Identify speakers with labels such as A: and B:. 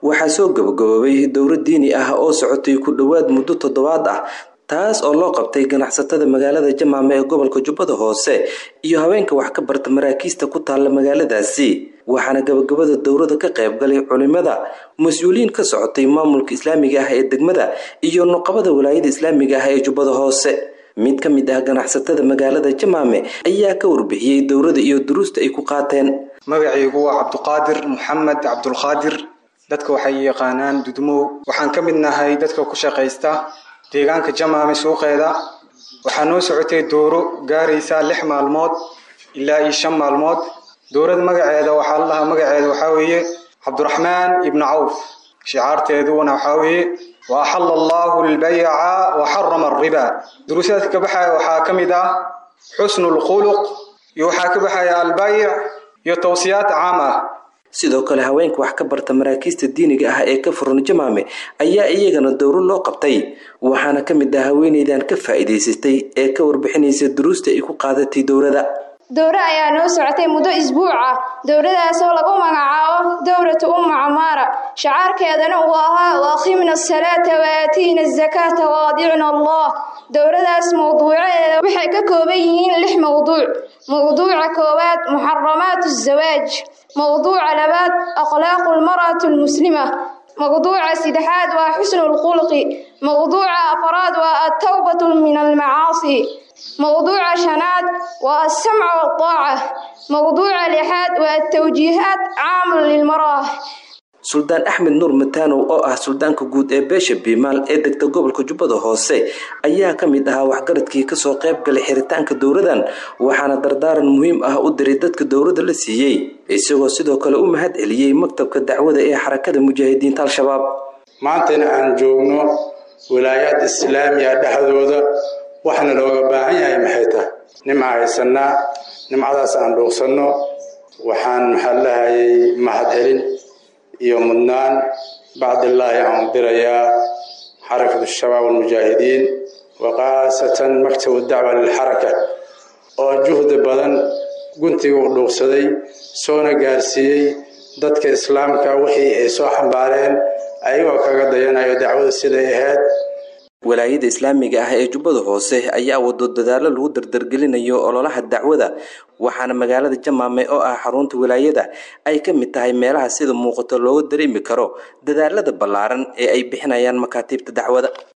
A: waxaa soo gabagaboobay dowro diini ah oo socotay ku dhowaad muddo toddobaad ah taas oo loo qabtay ganacsatada magaalada jamaame ee gobolka jubbada hoose iyo haweenka wax ka barta maraakiista ku taalla magaaladaasi waxaana gabagabada dowrada ka qayb galay culimada mas-uuliyiin ka socotay maamulka islaamiga ah ee degmada iyo nuqabada walaayada islaamiga ah ee jubbada hoose mid ka mid ah ganacsatada magaalada jamaame ayaa ka warbixiyey dowrada iyo duruusta ay ku qaateen
B: magacaygu waa cabduqaadir maxamed cabdulqaadir dadka waxay yaqaanaan dudmow waxaan ka mid nahay dadka ku shaqaysta deegaanka jamaame suuqeeda waxaa noo socotay dooro gaaraysa lix maalmood ilaa iyo shan maalmood dowrada magaceeda waxaa la dhahaa magaceeda waxaa weeye cabduraxmaan ibnu cawf shicaarteeduna waxaa weeye wa axalla allahu albayca wa xarama alriba duruusaadka ka baxaya waxaa ka mid ah xusnu lkhuluq iyo waxaa ka baxaya albayc iyo tawsiyaad caam ah
A: sidoo kale haweenka wax ka barta maraakiista diiniga ah ee ka furan jamaame ayaa iyagana dowro loo qabtay waxaana ka mid ah haweeneydan ka faa'iidaysatay ee ka warbixinaysa duruusta ay ku qaadatay dowrada
C: dowro ayaa noo socotay muddo isbuuc ah dowradaasoo lagu magacaabo dowratu umma camaara shacaarkeedana uu ahaa waaqimna asalaata waatiina azakaata waadicna allah dowradaas mawduucadeeda waxay ka kooban yihiin lix mawduuc mawduuca koowaad muxaramaat azawaaj mawduuca labaad akhlaaqu lmar'ati almuslima mawduuca saddexaad waa xusnu lkhulqi mawduuca afraad waa altawbatu min almacaasi mawduuca shanaad waa alsamca waltaaca mawduuca lixaad waa altawjiihaat caamun lilmarah
A: suldaan axmed nuur mataanow oo ah suldaanka guud ee beesha biimaal ee degta gobolka jubbada hoose ayaa ka mid ahaa waxgaradkii kasoo qayb galay xiritaanka dowradan waxaana dardaaran muhiim ah u diray dadka dowladda la siiyey isagoo sidoo kale u mahad celiyey maktabka dacwada ee xarakada mujaahidiinta al-shabaab
D: maantayna aan joogno wilaayaad islaamiya dhexdooda waxna looga baahan yahay maxay tahay nimca haysanaa nimcadaas aan dhuuqsanno waxaan maxaa lahayay mahad celin iyo mudnaan bacdillaahi aan dirayaa xarakatu shabaab almujaahidiin wa khaasatan maktabu dacwa lilxaraka oo juhdi badan guntiga u dhuuqsaday soona gaarsiiyey dadka islaamka wixii ay soo xambaareen ayagoo kaga dayanayo dacwada siday ahayd
A: walaayada islaamiga ah ee jubbada hoose ayaa wado dadaalo lagu dardargelinayo ololaha dacwada waxaana magaalada jamaame oo ah xarunta walaayada ay ka mid tahay meelaha sida muuqato looga dareemi karo dadaalada ballaaran ee ay bixinayaan makaatiibta dacwada